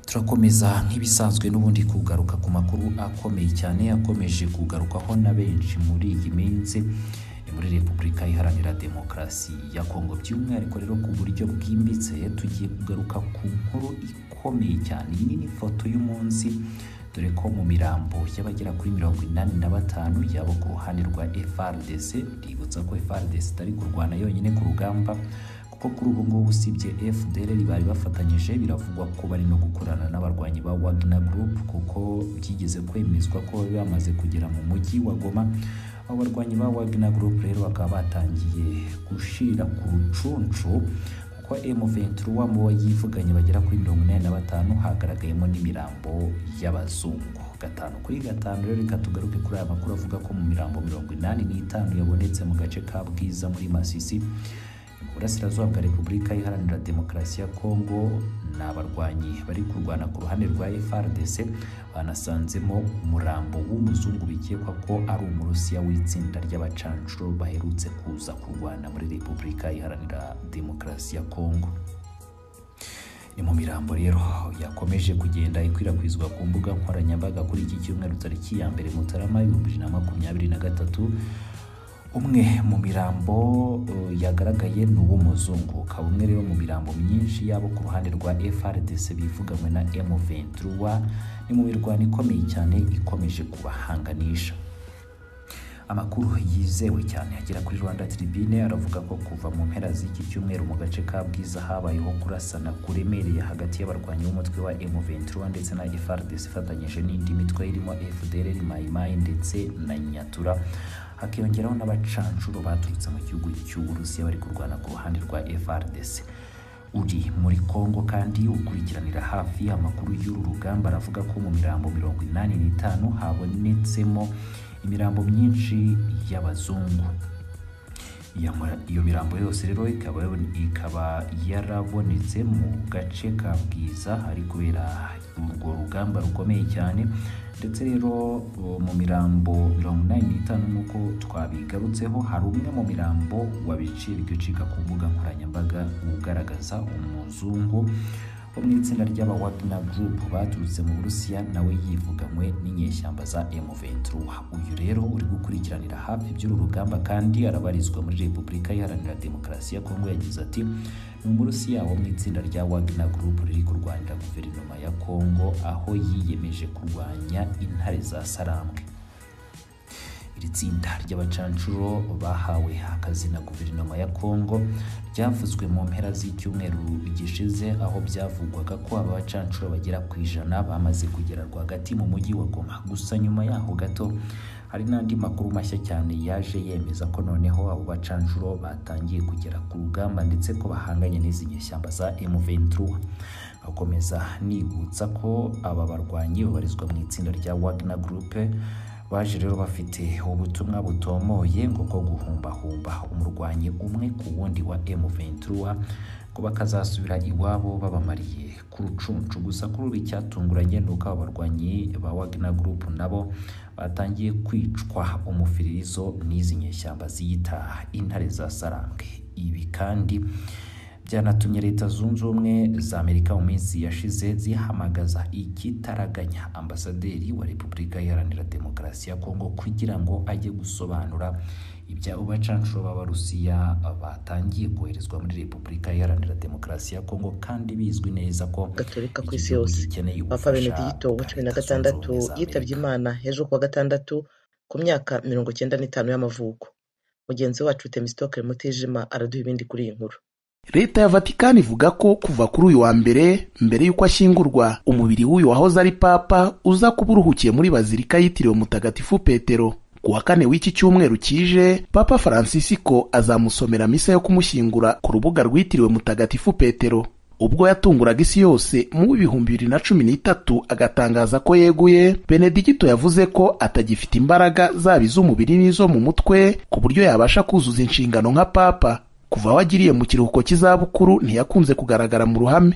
turakomeza nk'ibisanzwe n'ubundi kugaruka ku makuru akomeye cyane akomeje kugarukwaho na benshi muri iyi minsi ni muri repubulika iharanira demokarasi ya kongo by'umwihariko rero ku buryo bwimbitse tugiye kugaruka ku nkuru ikomeye cyane iyi ni n'ifoto y'umunsi dore ko mu mirambo y'abagera kuri mirongo inani na batanu yabo ku ruhande rwa FRDC ributsa ko FRDC itari kurwana yonyine ku rugamba kuko kuri ubu ngubu usibye FDLR bari bafatanyije biravugwa ko bari no gukorana n'abarwanyi ba Wagner Group kuko byigeze kwemezwa ko bari bamaze kugera mu mujyi wa Goma abo barwanyi ba Wagner Group rero bakaba batangiye gushira ku rucunshu kuko M23 mu yivuganye bagera kuri mirongo inani na batanu hagaragayemo n'imirambo y'abazungu gatanu kuri gatanu rero reka tugaruke kuri aya makuru avuga ko mu mirambo mirongo inani n'itanu yabonetse mu gace ka Bwiza muri Masisi mu burasirazuba bwa Repubulika Iharanira Demokarasi ya Kongo ni abarwanyi bari kurwana ku ruhande rwa FARDC banasanzemo umurambo w'umuzungu bikekwa ko ari umurusiya w'itsinda ry'abacancuro baherutse kuza kurwana muri Repubulika Iharanira Demokarasi ya Kongo ni mu mirambo rero yakomeje kugenda ikwirakwizwa ku mbuga nkoranyambaga kuri iki cyumweru tariki ya mbere Mutarama ibihumbi bibiri na makumyabiri na gatatu umwe mu mirambo uh, yagaragaye ni uw'umuzungu ukaba umwe rero mu mirambo myinshi yabo ku ruhande rwa FRDC bivuganwe na M23 ni mu mirwano ikomeye cyane ikomeje kubahanganisha amakuru yizewe cyane agera kuri Rwanda Tribune aravuga ko kuva mu mpera z'iki cyumweru mu gace ka Bwiza habayeho kurasana kuremereye hagati y'abarwanyi b'umutwe wa M23 ndetse na FRDC ifatanyije n'indi mitwe irimo FDLR Mai Mai ndetse na Nyatura hakiyongeraho n'abacanshuro baturutse mu gihugu cy'uburusiya bari kurwana ku ruhande rwa FRDC uri muri Kongo kandi ukurikiranira hafi amakuru y'uru rugamba aravuga ko mu mirambo mirongo inani n'itanu habonetsemo imirambo myinshi y'abazungu iyo mirambo yose rero ikaba ikaba yarabonetse mu gace ka bwiza hari kubera urwo rugamba rukomeye cyane ndetse rero mu mirambo mirongo inani n'itanu nk'uko twabigarutseho hari umwe mu mirambo wabiciye bigacika ku mbuga nkoranyambaga ugaragaza umuzungu wo mu itsinda ry'aba Wagner Group baturutse mu Burusiya nawe yivuganywe n'inyeshyamba za M23 uyu rero uri gukurikiranira hafi by'uru rugamba kandi arabarizwa muri Repubulika Iharanira Demokarasi ya Kongo yagize ati ni umurusiya wo mu itsinda rya Wagner Group riri kurwanira guverinoma ya Kongo aho yiyemeje kurwanya intare za Sarambwe iri tsinda ry'abacancuro bahawe akazi na guverinoma ya Kongo ryavuzwe mu mpera z'icyumweru gishize aho byavugwaga ko aba bacancuro bagera ku ijana bamaze kugera rwagati mu mujyi wa Goma gusa nyuma yaho gato hari n'andi makuru mashya cyane yaje yemeza ko noneho abo bacanjuro batangiye kugera ku rugamba ndetse ko bahanganye n'izi nyeshyamba za M23 bakomeza nibutsa ko aba barwanyi babarizwa mu itsinda rya Wagner Group baje rero bafite ubutumwa butomoye ngo bwo guhumbahumba umurwanyi umwe ku wundi wa M23 ngo bakazasubira iwabo babamariye ku rucuncu gusa kuri ubu icyatunguranye ni uko abarwanyi ba Wagner Group nabo batangiye kwicwa umufiririzo n'izi nyeshyamba ziyita intare za Sarambwe ibi kandi byanatumye leta zunze ubumwe za amerika mu minsi yashize zihamagaza ikitaraganya ambasaderi wa repubulika iharanira demokarasi ya kongo kugira ngo ajye gusobanura ibyabo bacanshuro b'abarusiya batangiye koherezwa muri repubulika iharanira demokarasi ya kongo kandi bizwi neza ko gatorika ku isi yose papa benedito wa cumi na gatandatu yitabye imana ejo kuwa gatandatu ku myaka mirongo icyenda n'itanu y'amavuko mugenzi wacu temisitoke mutijima araduha ibindi kuri iyi nkuru leta ya vatikani ivuga ko kuva kuri uyu wa mbere mbere y'uko ashyingurwa umubiri w'uyu wahoze ari papa uza kuba uruhukiye muri bazilika yitiriwe mutagatifu petero ku wa kane w'iki cyumweru kije papa francisco azamusomera misa yo kumushyingura ku rubuga rwitiriwe mutagatifu petero ubwo yatunguraga isi yose mu bihumbi bibiri na cumi n'itatu agatangaza ko yeguye benedigito yavuze ko atagifite imbaraga zaba iz'umubiri n'izo mu mutwe ku buryo yabasha kuzuza inshingano nka papa kuva aho agiriye mu kiruhuko cy'izabukuru ntiyakunze kugaragara mu ruhame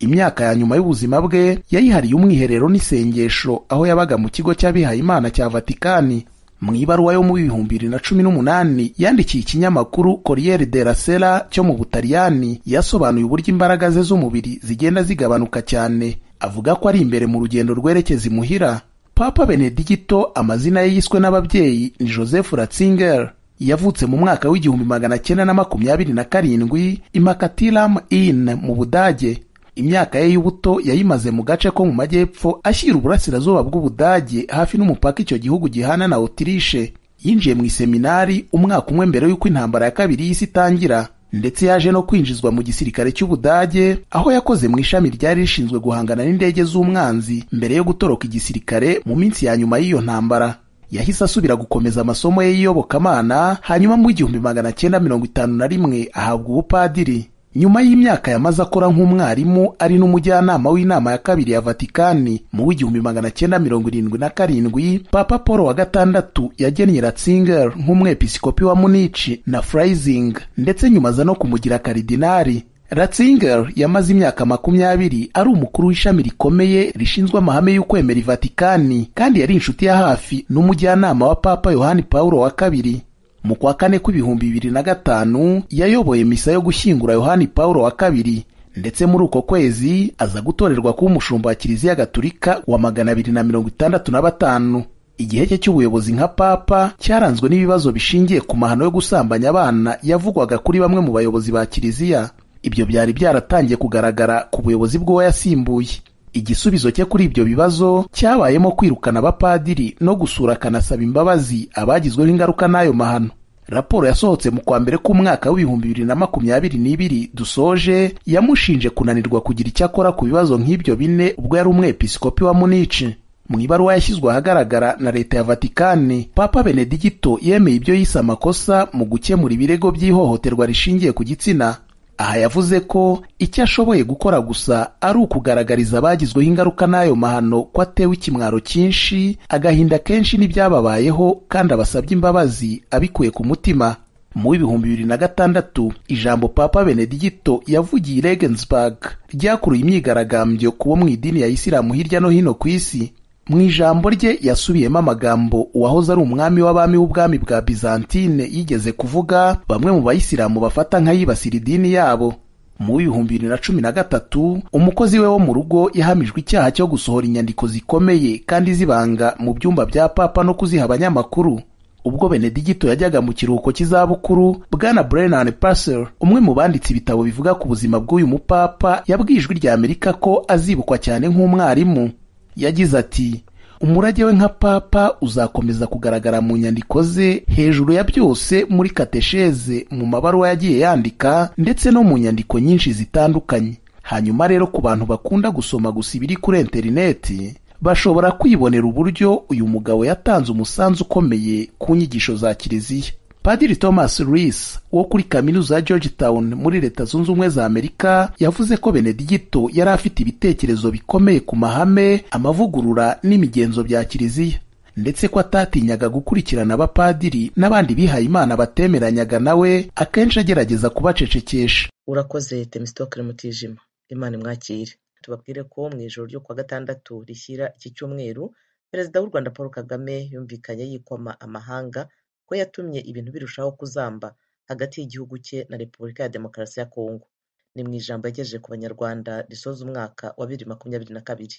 imyaka ya nyuma y'ubuzima bwe yayihariye umwiherero n'isengesho aho yabaga mu kigo cy'abihaye imana cya vatikani mu ibaruwa yo mu bihumbi bibiri na cumi n'umunani yandikiye ikinyamakuru corriere della sera cyo mu butaliyani yasobanuye uburyo imbaraga ze z'umubiri zigenda zigabanuka cyane avuga ko ari imbere mu rugendo rwerekeza imuhira papa benedigito amazina ye yiswe n'ababyeyi ni joseph ratzinger yavutse mu mwaka w'igihumbi magana cyenda na makumyabiri na karindwi imakatilam in mu budage imyaka ye y'ubuto yayimaze mu gace ko mu majyepfo ashyira uburasirazuba bw'ubudage hafi n'umupaka icyo gihugu gihana na otirishe yinjiye mu iseminari umwaka umwe mbere y'uko intambara ya kabiri y'isi itangira ndetse yaje no kwinjizwa mu gisirikare cy'ubudage aho yakoze mu ishami ryari rishinzwe guhangana n'indege z'umwanzi mbere yo gutoroka igisirikare mu minsi ya nyuma y'iyo ntambara yahise asubira gukomeza amasomo ye y'iyobokamana hanyuma mu igihumbi magana cyenda mirongo itanu na rimwe ahabwa ubupadiri nyuma y'imyaka yamaze akora nk'umwarimu ari n'umujyanama w'inama ya kabiri ya vatikani mu w'igihumbi magana cyenda mirongo irindwi na karindwi papa paul wa gatandatu yagennye ratzinger nk'umwepiskopi wa munici na freising ndetse nyuma aza no kumugira karidinari ratzinger yamaze imyaka makumyabiri ari umukuru w'ishami rikomeye rishinzwe amahame y'ukwemera ivatikani kandi yari inshuti ya hafi n'umujyanama wa papa yohani paulo wa kabiri mu kwa kane kw'ibihumbi bibiri na gatanu yayoboye misa yo gushyingura yohani paulo wa kabiri ndetse muri uko kwezi aza gutorerwa kuba umushumba wa kiliziya gatulika wa magana abiri na mirongo itandatu na batanu igihe cye cy'ubuyobozi nka papa cyaranzwe n'ibibazo bishingiye ku mahano yo gusambanya abana yavugwaga kuri bamwe mu bayobozi ba kiliziya ibyo byari byaratangiye kugaragara ku buyobozi bw'uwo yasimbuye igisubizo cye kuri ibyo bibazo cyabayemo kwirukana abapadiri no gusura akanasaba imbabazi abagizweho ingaruka n'ayo mahano raporo yasohotse mu kwa mbere k'umwaka w'ibihumbi bibiri na makumyabiri n'ibiri dusoje yamushinje kunanirwa kugira icyo akora ku bibazo nk'ibyo bine ubwo yari umwepiskopi wa munici mu ibaruwa yashyizwe ahagaragara na leta ya vatikani papa benedigito yemeye ibyo yise amakosa mu gukemura ibirego by'ihohoterwa rishingiye ku gitsina aha yavuze ko icyo ashoboye gukora gusa ari ukugaragariza abagizweho ingaruka n'ayo mahano ko atewe ikimwaro cyinshi agahinda kenshi n'ibyababayeho kandi abasabye imbabazi abikuye ku mutima mu w'ibihumbi bibiri na gatandatu ijambo papa benedigito yavugiye i regensburg ryakuruye imyigaragambyo ku bo mu idini ya isilamu hirya no hino ku isi mu ijambo rye yasubiyemo amagambo uwahoze ari umwami w'abami w'ubwami bwa bizantine yigeze kuvuga bamwe mu bayisilamu bafata nk'ayibasira idini yabo mu w'ibihumbi bibiri na cumi na gatatu umukozi we wo mu rugo yahamijwe icyaha cyo gusohora inyandiko zikomeye kandi zibanga mu byumba bya papa no kuziha abanyamakuru ubwo benedigito yajyaga mu kiruhuko cy'izabukuru bwana brennan passer umwe mu banditse ibitabo bivuga ku buzima bw'uyu mupapa yabwiye ijwi rya amerika ko azibukwa cyane nk'umwarimu yagize ati umurage we nka papa uzakomeza kugaragara mu nyandiko ze hejuru ya byose muri katesheze mu mabaruwa yagiye yandika ndetse no mu nyandiko nyinshi zitandukanye hanyuma rero ku bantu bakunda gusoma gusa ibiri kuri interineti bashobora kwibonera uburyo uyu mugabo yatanze umusanzu ukomeye ku nyigisho za kiliziya padiri thomas rees wo kuri kaminuza ya georgetown muri leta zunze ubumwe za amerika yavuze ko benedigito yari afite ibitekerezo bikomeye ku mahame amavugurura n'imigenzo bya kiliziya ndetse ko atatinyaga gukurikirana abapadiri n'abandi bihaye imana batemeranyaga nawe akenshi agerageza kubacecekesha urakoze temistokere mutijima imana imwakire tubabwire ko mu ijoro ryo kuwa gatandatu rishyira iki cyumweru perezida w'u rwanda paul kagame yumvikanye yikoma amahanga ko yatumye ibintu birushaho kuzamba hagati y'igihugu cye na repubulika ya demokarasi ya kongo ni mu ijambo yagejeje ku banyarwanda risoza umwaka wa bibiri makumyabiri na kabiri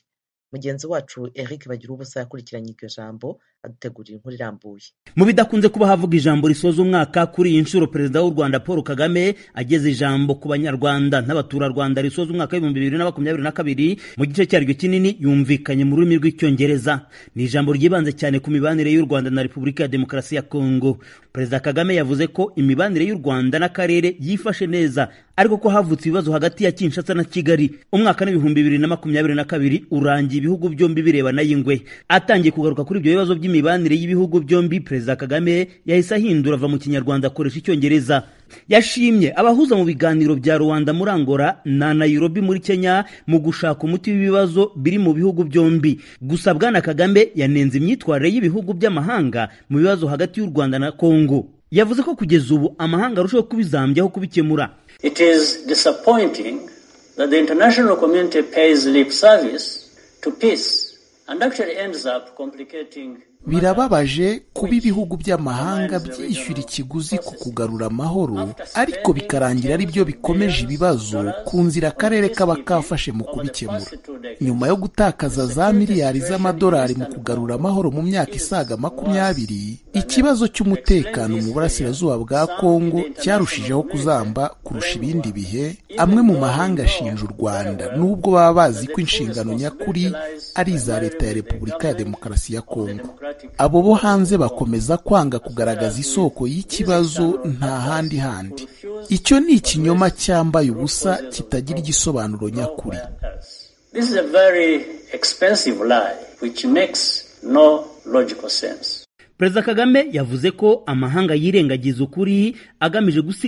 mugenzi wacu eric bagira ubusa yakurikiranye iryo jambo adutegurira inkuru irambuye mu bidakunze kuba havuga ijambo risoza umwaka kuri iyi nshuro perezida w'u rwanda paul kagame ageze ijambo ku banyarwanda n'abaturarwanda risoza umwaka w'ibihumbi bibiri na makumyabiri na kabiri mu gice cyaryo kinini yumvikanye mu rurimi rw'icyongereza ni ijambo ryibanze cyane ku mibanire y'u rwanda na repubulika ya demokarasi ya kongo perezida kagame yavuze ko imibanire y'u rwanda n'akarere yifashe neza ariko ko havutse ibibazo hagati ya kinshasa na kigali umwaka n'ibihumbi bibiri na makumyabiri na kabiri urangiye ibihugu byombi birebana y'ingwe atangiye kugaruka kuri ibyo bibazo by'imibanire y'ibihugu byombi perezida kagame yahise ahindura ava mu kinyarwanda akoresha icyongereza yashimye abahuza mu biganiro bya rwanda muri angola na nairobi muri kenya mu gushaka umuti w'ibibazo biri mu bihugu byombi gusa bwana kagame yanenze imyitwarire y'ibihugu by'amahanga mu bibazo hagati y'u rwanda na kongo yavuze ko kugeza ubu amahanga arushaho kubizambyaho kubikemura it is disappointing that the international community pays lip service to peace birababaje kuba ibihugu by'amahanga byishyura ikiguzi ku kugarura amahoro ariko bikarangira ari byo bikomeje ibibazo ku nzira akarere kaba kafashe mu kubikemura nyuma yo gutakaza za miliyari z'amadolari mu kugarura amahoro mu myaka isaga makumyabiri ikibazo cy'umutekano mu burasirazuba bwa kongo cyarushijeho kuzamba kurusha ibindi bihe amwe mu mahanga ashinja u rwanda n'ubwo baba bazi ko inshingano nyakuri ari iza leta ya repubulika ya demokarasi ya kongo abo bo hanze bakomeza kwanga kugaragaza isoko y'ikibazo nta handi handi icyo ni ikinyoma cyambaye ubusa kitagira igisobanuro nyakuri perezida kagame yavuze ko amahanga yirengagiza ukuri agamije gusiga